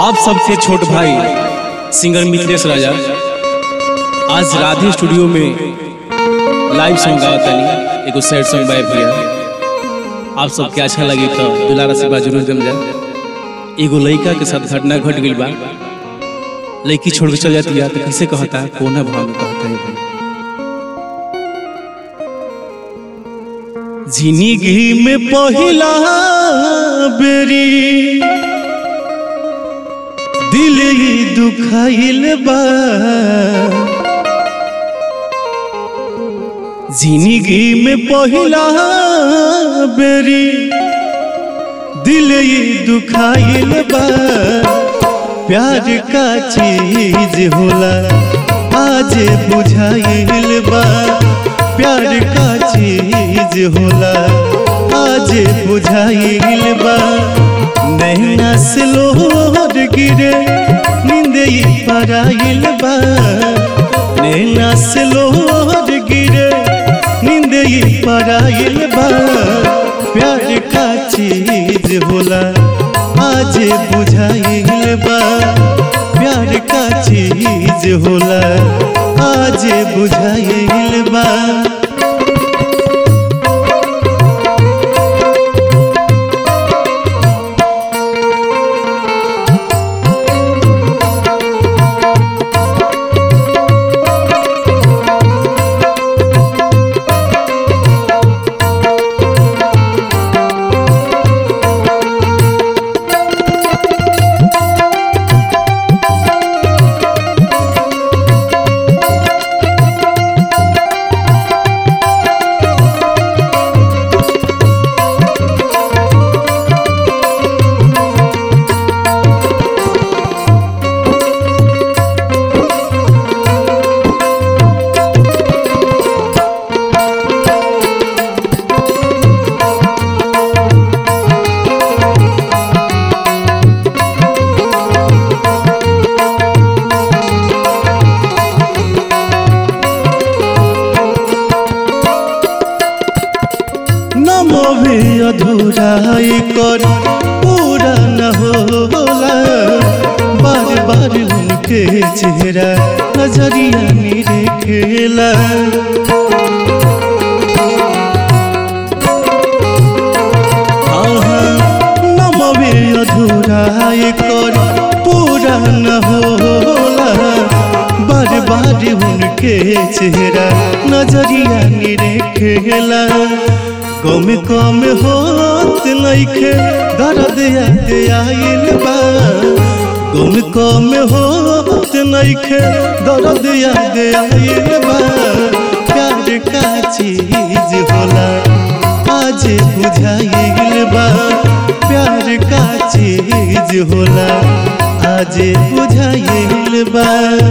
आप सबके छोट भाई सिंगर मिथिलेश राजा आज राधे स्टूडियो में लाइव सॉन्ग गावत तनी एगो सैड सॉन्ग बाय भैया आप सबके अच्छा लगी तो दुलारा से बा जरूर दम जा एगो लड़का के साथ घटना घट गई बा लड़की छोड़ के चल जाती है तो कैसे कहता है कोना भाव में कहता है भाई जिंदगी में पहिला बेरी दिल ही दुखाइल बा जिंदगी में पहिला बेरी दिल ही दुखाइल बा प्यार का चीज होला आज बुझाइल बा प्यार का चीज होला आज बुझाइल बा नैना से लोहर गिरे नींद पराइल बा नैना से लोहर गिरे नींद पराइल बा प्यार का चीज होला आज बुझाइल बा प्यार का चीज होला आज बुझाइल बा नमो भी अधूरा कर पूरा न होला बार बार उनके चेहरा नजरिया मेरे खेला नमो भी अधूरा कर पूरा न होला बार बार उनके चेहरा नजरिया मेरे खेला कम कम होत नइखे दर्द याद आइल बा कम कम होत नइखे दर्द याद आइल बा प्यार का चीज होला आज बुझाइल बा प्यार का चीज होला आज बुझाइल बा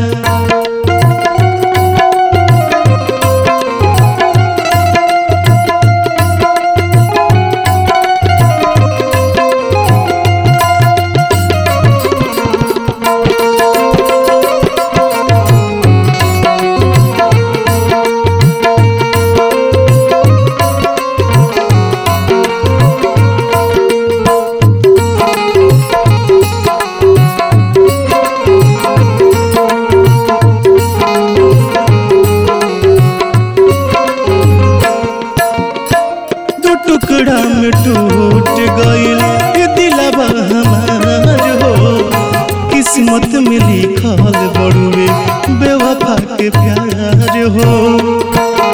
दो टुकड़ा में टूट गइल ये दिलवा हमार हो किस्मत में लिखल बड़ुए बेवफा के प्यार हो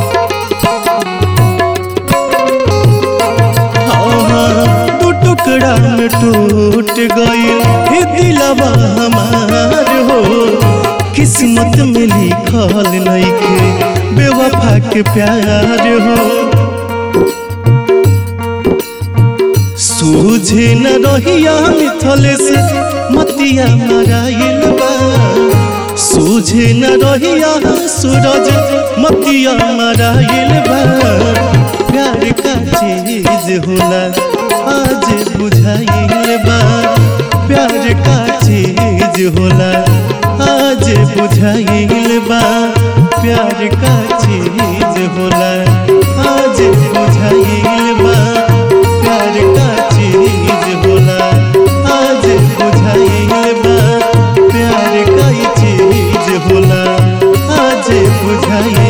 हाँ, दो टुकड़ा में टूट गइल ये दिलवा हमार हो किस्मत में लिखल नइखे बेवफा के प्यार हो सूझे न रहिया मिथले से मतिया मराइल बा सूझे न रहिया सूरज मतिया मराइल बा प्यार का चीज होला आज बुझाइल बा प्यार का चीज होला आज बुझाइल बा प्यार का चीज होला आज बुझाइल बा प्यार का चीज होला आज बुझाइल बुझाई